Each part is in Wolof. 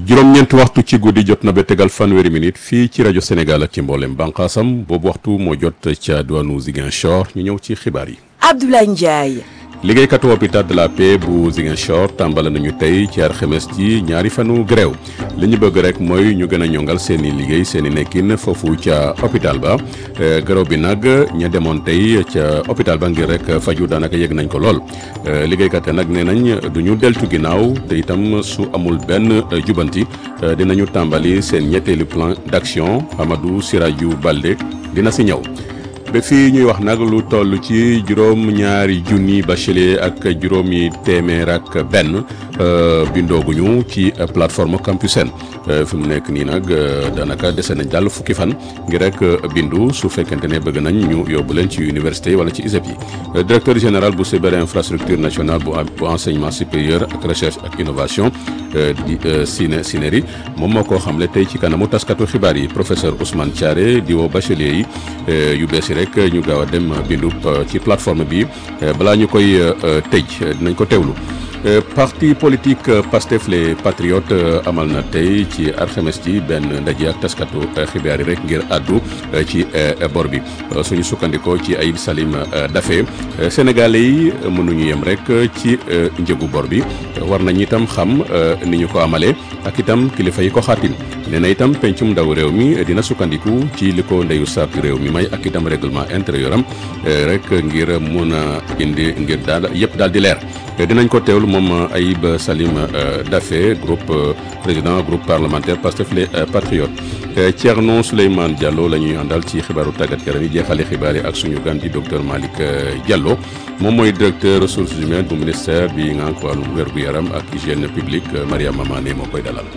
juróom-ñeenti waxtu ci guddi jot na ba tegal fanweeri minute fii ci rajo Sénégal ak ci mboolem bànqaasam boobu waxtu moo jot ca diwaanu Ziguinchor ñu ñëw ci xibaar yi. Abdoulaye Ndiaye. liggéeykatu hôpital de la paix bu Ziguinchor tàmbale nañu tey ci alxames ji ñaari fanu grève li ñu bëgg rek mooy ñu gën a ñongal seen i liggéey seen i nekkin foofu ca hôpital ba grève bi nag ña demoon tey ca hôpital ba ngir rek faju daanaka yëg nañ ko lool liggéeykat nag nee nañ du ñu deltu ginnaaw te itam su amul benn jubanti dinañu tàmbali seen ñetteelu plan d'action Amadou Sirajou Balde dina si ñëw. ba fii ñuy wax nag lu toll ci juróom ñaari junni bachelier ak juróomi téeméer ak benn bindooguñu ci plateforme Campusen fi mu nekk nii nag daanaka dese nañ daal fukki fan ngir rek bindu su fekkente ne bëgg nañ ñu yóbbu leen ci université wala ci ISEP yi directeur général bu cyber infrastructure nationale bu bu enseignement supérieur ak recherche ak innovation di Sine Sineri moom moo ko xamle tey ci kanamu taskatu xibaar yi professeur Ousmane Thiaré di woo bachelier yi yu bees yi rek ñu gaaw a dem bindu ci plateforme bi balaa ñu koy tëj dinañ ko teewlu parti politique Pastef les patriotes amal na tey ci alxames ji benn ndaje ak taskatu xibaar yi rek ngir àddu ci bor bi suñu sukkandikoo ci Ayib Salim Daffé sénégalais yi mënuñu yem rek ci njëgu bor bi war nañ itam xam ni ñu ko amalee ak itam kilifa yi ko xaatim nee na itam pencum ndaw réew mi dina sukkandiku ci li ko ndeyu sartu réew mi may ak itam règlement intérieur am rek ngir mun a indi ngir daal yëpp daal di leer dinañ ko teewlu moom Ayib Salim Daffé groupe président groupe parlementaire Pastef les patriotes Thierno Souleymane Diallo la ñuy àndal ci xibaaru tàggat yaram yi jeexale xibaar yi ak suñu gan di docteur Malick Diallo moom mooy directeur ressources humaines bu ministère bi ngànk wàllum wér gu yaram ak hygiène publique Mariama Mané moo koy dalal.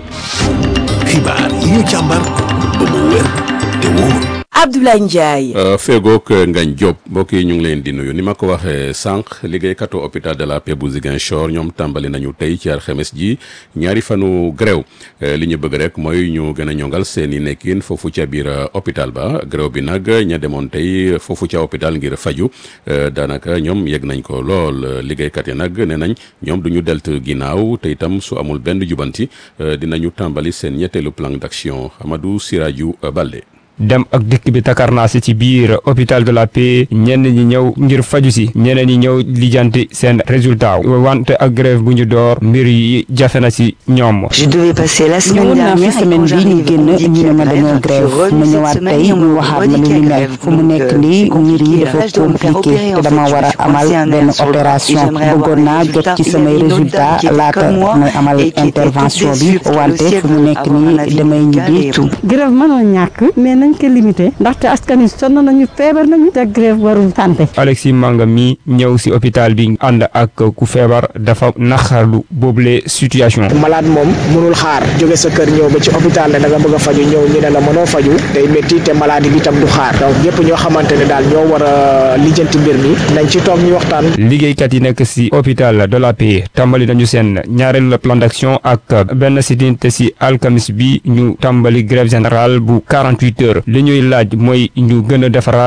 xibaar yi ñu càmbar ba mu wér te wóor. Abdoulaye Ndiaye. feegook Ngagne Diop mbokk yi ñu ngi leen di nuyu ni ma ko waxee sànq liggéeykatu hôpital de la paix bu Ziguinchor ñoom tàmbali nañu tey ci alxames ji ñaari fanu grève li ñu bëgg rek mooy ñu gën a ñongal seen i nekkin foofu ca biir hôpital ba grève bi nag ña demoon tey foofu ca hôpital ngir faju daanaka ñoom yegg nañ ko lool liggéeykat yi nag nee nañ ñoom du ñu delt ginnaaw te itam su amul benn jubanti dinañu tàmbali seen ñetteelu plan d'action Amadou Sirajou Balde. dem ak dikk bi takarnaasi ci biir hôpital de la paix ñenn ñi ñëw ngir faju si ñeneen ñi ñëw lijanti seen résultat wante ak grève bu ñu door mbir yi jafe na si ñoom. je devais passer la semaine ñëwoon naa fi dernière semaine bi ñu génn ñu ne ma dañoo grève ma ñëwaat tey ñu waxaat ma lu ni mel fu mu nekk nii mbir yi dafa compliqué te dama war a amal benn opération bëggoon naa jot ci samay résultat laata may amal intervention bi wante fu mu nekk nii damay ñibbi. grève mënoo ñàkk mais nañ ko limité ndaxte askan wi sonn nañu feebar nañu te grève warul santé Alexis Manga mi ñëw si hôpital bi ànd ak ku feebar dafa naxarlu boobule situation. malade moom mënul xaar jóge sa kër ñëw ba ci hôpital ne da nga bëgg a faju ñëw ñu ne la mënoo faju day métti te maladie bi tam du xaar donc ñëpp ñoo xamante ne daal ñoo war a lijjanti mbir mi nañ ci toog ñu waxtaan. liggéeykat yi nekk si hôpital de la paix tàmbali nañu seen ñaareelu plan d'action ak benn sitin te si alkamis bi ñu tàmbali grève générale bu 48 heures li ñuy laaj mooy ñu gën a defaraat